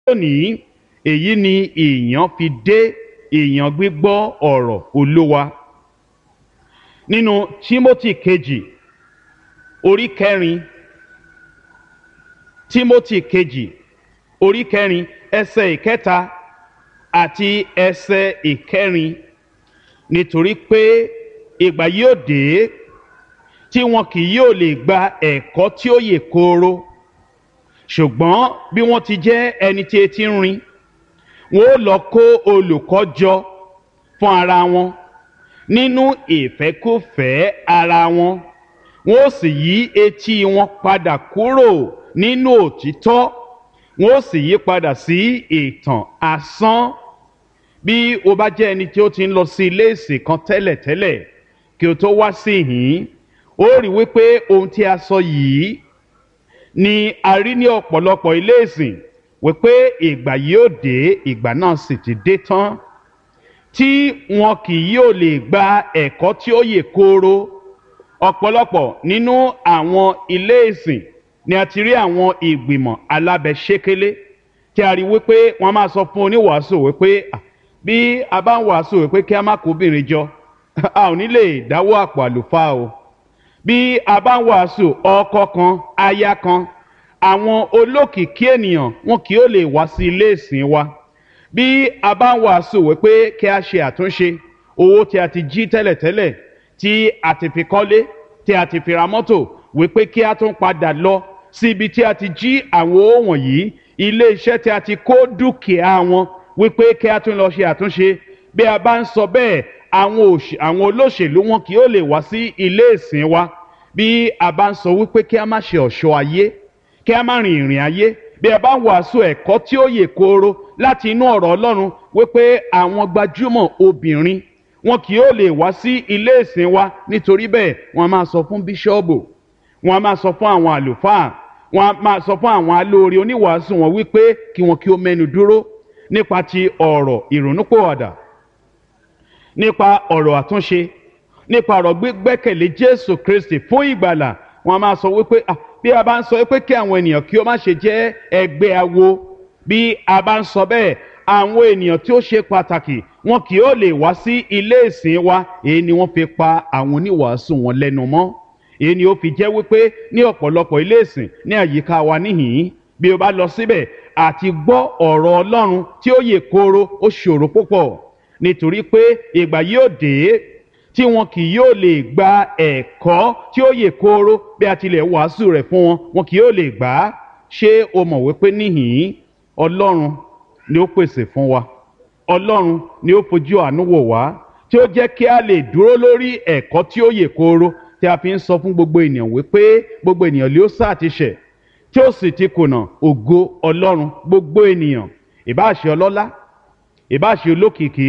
lónìí èyí ni èèyàn fi dé èèyàn gbígbọ́ ọ̀rọ̀ olówa nínú Tímótì kejì orí kẹrin Tímótì kejì orí kẹrin ẹsẹ̀ ìkẹta àti ẹsẹ̀ ìkẹrin nítorí pé ìgbà yóò dé tí wọn kì yóò lè gba ẹ̀kọ́ tí ó yè kooro ṣùgbọ́n bí wọ́n ti jẹ́ ẹni tí etí ń rin wọn ó lọ kó olùkọ́ jọ fún ara wọn nínú ìfẹ́kúfẹ̀ẹ́ ara wọn wọn ó sì yí etí wọn padà kúrò nínú òtítọ́ wọn ó sì yí padà sí ìtàn asán bí o bá jẹ́ ẹni tí ó ti ń lọ sí ilé ìsìn kan tẹ́lẹ̀tẹ́lẹ̀ kí o tó wá sí ìhín ó rí wípé ohun tí a sọ yìí ni a rí ní ọ̀pọ̀lọpọ̀ ilé ìsìn wípé ìgbà yóò dé ìgbà náà sì ti dé tán tí wọn kì yóò lè gba ẹ̀kọ́ tí ó yè kooro ọ̀pọ̀lọpọ̀ nínú àwọn ilé ìsìn ni a ti rí àwọn ìgbìmọ̀ alábẹ́sẹ́kẹ́lé tí a rí wípé wọ́n máa sọ fún oníwàásù wípé bí a bá ń wàásù wípé kí a má kó obìnrin jọ a ò ní lè dáwọ́ àpò àlùfáà o bí a bá ń wàásù ọkọ kan aya kan àwọn olókìkí ènìyàn wọn kì yóò lè wá sí ilé ìsìn wa bí a bá ń wàásù wípé kí a ṣe àtúnṣe owó tí a ti jí tẹ́lẹ̀tẹ́lẹ̀ tí a ti fi kọ́lé tí a ti fi ra mọ́tò wípé kí a tún padà lọ sí ibi tí a ti jí àwọn owó wọ̀nyí ilé iṣẹ́ tí a ti kó dúkìá wọn wípé kí a tún lọ ṣe àtúnṣe bí a bá ń sọ bẹ́ẹ̀ àwọn olóṣèlú wọn kì yóò lè wá sí ilé ìsìn wa bí a bá ń sọ wípé kí a má ṣe ọ̀ṣọ́ ayé kí a má rin ìrìn ayé bí a bá ń wàásù ẹ̀kọ́ tí ó yè kooro láti inú ọ̀rọ̀ Ọlọ́run wípé àwọn gbajúmọ̀ obìnrin wọn kì yóò lè wá sí ilé ìsìn wa nítorí bẹ́ẹ̀ wọ́n máa sọ fún bíṣọ́ọ̀bù wọ́n máa sọ fún àwọn àlùfáà wọ́n máa sọ fún àwọn alóore oníwàásù wọn wípé kí wọn kí ó mẹ́nu dúró nípa ti ọ̀rọ̀ ìrònúpòwàdà nípa ọ̀rọ̀ àtúnṣe nípa ọ̀rọ̀ gbígbẹ́kẹ̀lé Jésù Kristi fún ìgbàlà wọ́n máa sọ wípé bí a bá ń sọ wípé kí àwọn ènìyàn kí ó má ṣe jẹ́ ẹgbẹ́ awo bí a bá ń sọ bẹ́ẹ̀ àwọn ènìyàn tí ó ṣe pàtàkì wọn kì yóò lè wá sí ilé ìsìn wa èyí ni wọ́n fi pa àwọn oníwàásù wọn lẹ́nu mọ́ èyí ni ó fi jẹ́ wípé ní ọ̀pọ̀lọpọ̀ ilé ìsìn ní àyíká wa níhìn-ín bí o bá lọ síbẹ̀ àti gbọ́ ọ̀rọ̀ Ọlọ́run tí ó yè kooro ó ṣòro púpọ̀ nítorí pé ìgbà yóò dé tí wọn kì yóò lè gba ẹ̀kọ́ tí ó yè kooro bí a tilẹ̀ wàásù rẹ̀ fún wọn wọn kì yóò lè gbà á ṣé o mọ̀ wípé níhìn-ín Ọlọ́run ni ó pèsè fún wa Ọlọ́run ni ó fojú àánú wò wá tí ó jẹ́ kí a lè dúró lórí ẹ̀kọ́ tí ó yè kooro tí a fi ń sọ fún gbogbo ènìyàn wípé gbogbo ènìyàn lé ó sáà ti ṣẹ̀ tí ó sì ti kùnà ògo Ọlọ́run gbogbo ènìyàn ìbáṣe ọlọ́lá ìbáṣe olókìkí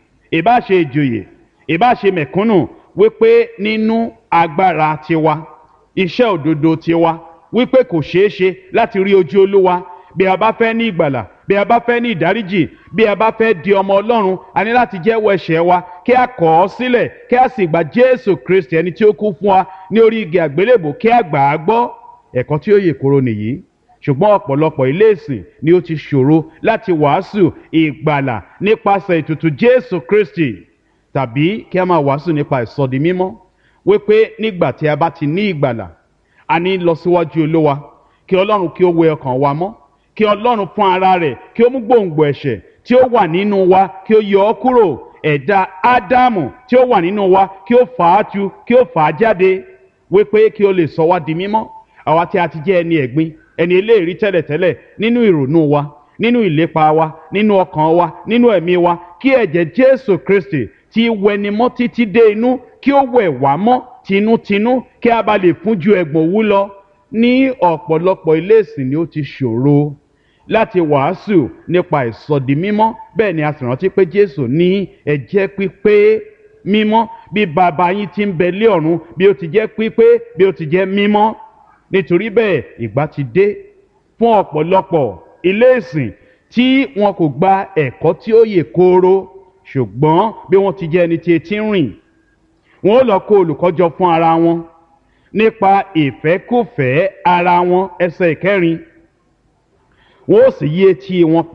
ìbáṣe ìjòyè ìbáṣe mẹ̀kúnnù wípé nínú agbára tiwa iṣẹ́ òdodo tiwa wípé kò ṣeé ṣe láti rí ojú Olúwa bí a bá fẹ́ ní ìgbàlà bí a bá fẹ́ ní ìdáríjì bí a bá fẹ́ di ọmọ Ọlọ́run a ní láti jẹ́wọ́ ẹ̀ṣẹ̀ wa kí a kọ̀ ọ́ sílẹ̀ kí a sì gba Jésù Kristi ẹni tí ó kú fún wa ní orí igi àgbélébò kí a gbà á gbọ́ ẹ̀kọ́ tí ó yè koro nìyí ṣùgbọ́n ọ̀pọ̀lọpọ̀ ilé ìsìn ni ó ti ṣòro láti wàásù ìgbàlà nípasẹ̀ ètùtù Jésù Kristi tàbí kí a máa wàásù nípa ìsọdi mímọ́ wípé nígbà tí a bá ti ní ìgbàlà a ní lọ síwájú Olúwa kí Ọlọ́run kí ó wẹ ọkàn wa mọ́ kí Ọlọ́run fún ara rẹ̀ kí ó mú gbòǹgbò ẹ̀ṣẹ̀ tí ó wà nínú wa kí ó yọ ọ́ kúrò ẹ̀dá Ádámù tí ó wà nínú wa kí ó fà á tu kí ó fà á jáde wípé kí ó lè sọ wá di mímọ́ àwa tí a ti jẹ́ ẹni ẹ̀gbin ẹni eléèrí tẹ́lẹ̀tẹ́lẹ̀ nínú ìrònú wa nínú ìlépa wa nínú ọkàn wa nínú ẹ̀mí wa kí ẹ̀jẹ̀ Jésù Kristi tí wẹni mọ́ títí dé inú kí ó wẹ̀ wá mọ́ tinútinú kí a bá lè fún ju ẹ̀gbọ̀n òwú lọ ní ọ̀pọ̀lọpọ̀ ilé ìsìn ni ó ti ṣòro láti wàásù nípa ìsọdi mímọ́ bẹ́ẹ̀ ni a sì rántí pé Jésù ní ẹ jẹ́ pípé mímọ́ bí bàbá yín ti ń bẹ lé ọ̀run bí ó ti jẹ́ pípé bí ó ti jẹ́ mímọ́ nítorí bẹ́ẹ̀ ìgbà ti dé fún ọ̀pọ̀lọpọ̀ ilé ìsìn tí wọn kò gba ẹ̀kọ́ tí ó yè kooro ṣùgbọ́n bí wọ́n ti jẹ́ ẹni tí etí ń rìn wọ́n ó lọ kó olùkọ́jọ fún ara wọn nípa ìfẹ́kùfẹ́ ara wọn ẹsẹ̀ ìkẹrin wọ́n ó sì yí etí wọn